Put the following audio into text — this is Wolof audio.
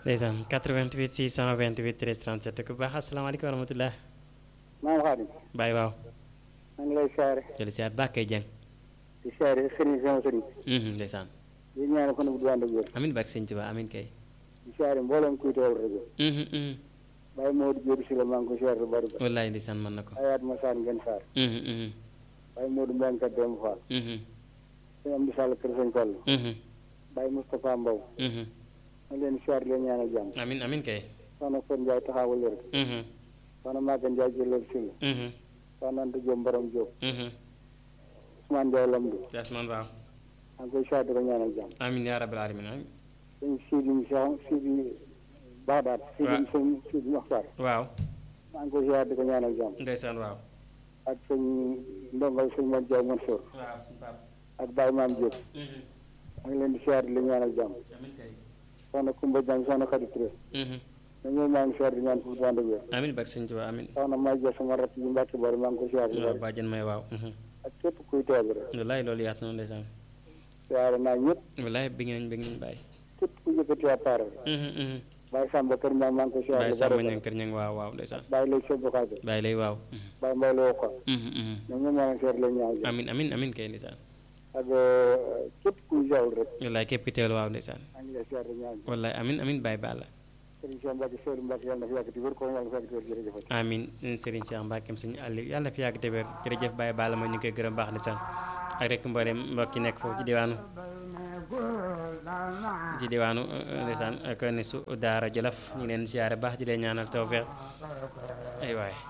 ndeysaan 88 628 13 37 ku baax asalaamaaleykum wa rahmatulah. maam Xaadim Baye waaw. maa ngi lay siyaare jëli siyaar baax kay jeng. di siyaare sëriñ sama sëriñ ndeysaan. di ñaanal ko ne bu du ànd ak wér amin barke sëñ Tuubaa amin kay. di siyaare mboolem kuy teewul rajo Baye Modou Diop si la maa ngi ko siyaare lu bari ba wallaay ndeysaan mën na ko. ayaat ma saan ngeen saar Baye Modou Mbengue kat dem Fall sëñ Amdi Sall kër sëñ Fall Baye Moustapha Mbow ma leen siyaare leen ñaanal jàmm amin amin kay. soxna Fon Ndiaye taxawal wér soxna Maga Ndiaye jëlal si la soxna Anta Diop Mbaram Diop Ousmane Ndiaye Lamdu Yasman waaw. maa ngi koy siyaare di ko ñaanal jàmm amin yaa rabbil alamin amin sëñ Sidi Cheikh Sidi Baadaat Sidi sëñ Sidi Moxtar waaw. maa ngi koy siyaare di ko ñaanal jàmm ndeysaan waaw. ak sëñ ndongal sëñ Mor Diaw Mansour waaw suñu pap. ak Baye Maam Diop maa ngi leen di siyaare di leen ñaanal jàmm amin kay. soxna Koumba Diagne soxna Khady Touré ñoom ñooy maa ngi siyaare di ñaan foofu du ànd ak wér amin barke sëñ Tuubaa amin. soxna May Dia sama rakk ji Mbàkke Bari maa ngi ko siyaare di waaw bari bàjjen may waaw. ak képp kuy teew bi rek wallaay loolu yaatu na ndeysaan. siyaare naa ñëpp wallaay bëgg nañ bëgg nañ bàyyi. képp ku yëkkati appareil Baye Samba Kër Ñaŋ maa ngi ko siyaare bàyyi di sàmm bari ñang kër ñang waaw waaw ndeysaan. Baye lay Cheikh Bokade bàyyi lay waaw. Baye Mbaye la Wokka ñoom ñoom maa ngi siyaare di leen ñaanal jàmm amin amin amin kay ndeysaan. ak képp kuy jawul rek wallaay képp ki teewlu waaw ndeysaan. maa ngi lay siyaare di ñaanal jàmm wallaay amin amin bàyyi baal la. Sëriñ Cheikh Mbacke Seydou Mbacke yàlla na fi yàgg di wér ko yàlla na fi yàgg di wér jërëjëf amin Serigne Cheikh Mbackeem suñu àll yàlla na fi yàgg te wér jërëjëf Baye Balla ma ñu koy gërëm baax ndeysaan ak rek mboolem mbokk yi nekk foofu ci diwaanu ci diwaanu ndeysaan ak ne su daara Jolof ñu ngi leen siyaare baax di leen ñaanal tawfeex ay waay